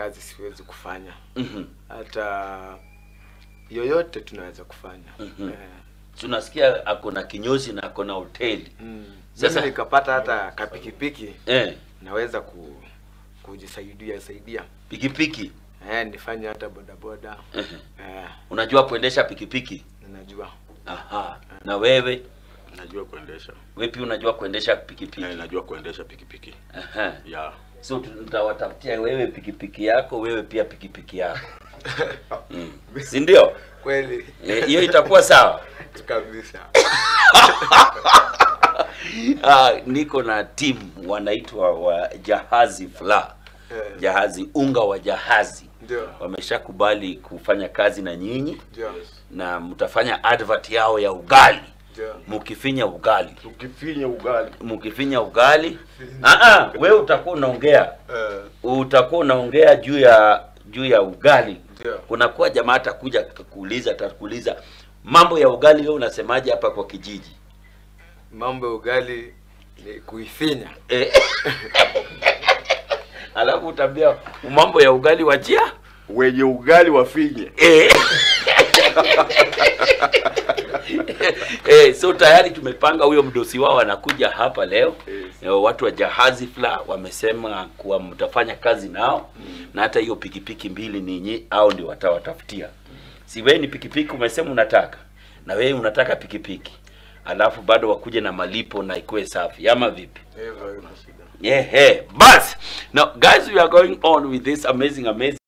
kazi siwezi kufanya Mhm. hata yoyote tunaweza kufanya Mhm. eh, tunasikia ako na kinyozi na ako na hoteli mm. Sasa- Sasa nikapata hata kapikipiki eh, naweza ku, kujisaidia saidia pikipiki eh, nifanye hata bodaboda Mhm. eh, unajua kuendesha pikipiki ninajua aha na wewe najua kuendesha wewe pia unajua kuendesha pikipiki Eh, najua kuendesha pikipiki aha ya so tutawatafutia wewe pikipiki yako wewe pia pikipiki yako mm. si ndio kweli Eh, hiyo itakuwa sawa kabisa Ah, niko na timu wanaitwa wa jahazi fla Eh, jahazi unga wa jahazi ndio wameshakubali kufanya kazi na nyinyi ndio na mtafanya advert yao ya ugali ndio mkifinya ugali tukifinya ugali mkifinya ugali ah ah wewe utakuwa unaongea eh, utakuwa unaongea juu ya juu ya ugali ndio kunakuwa jamaa atakuja kuuliza atakuuliza mambo ya ugali wewe unasemaje hapa kwa kijiji mambo ya ugali ni kuifinya eh. alafu utaambia mambo ya ugali wachia wenye ugali wafinye eh. eh, so tayari tumepanga huyo mdosi wao anakuja hapa leo Yes. Eh, watu wa jahazi fla wamesema kuwa mtafanya kazi nao na hata hiyo pikipiki mbili ninyi au ndio watawatafutia si wewe ni pikipiki umesema unataka na wewe unataka pikipiki alafu bado wakuje na malipo na ikuwe safi ama vipi hivyo hivyo yeah, hey. bas now guys we are going on with this amazing amazing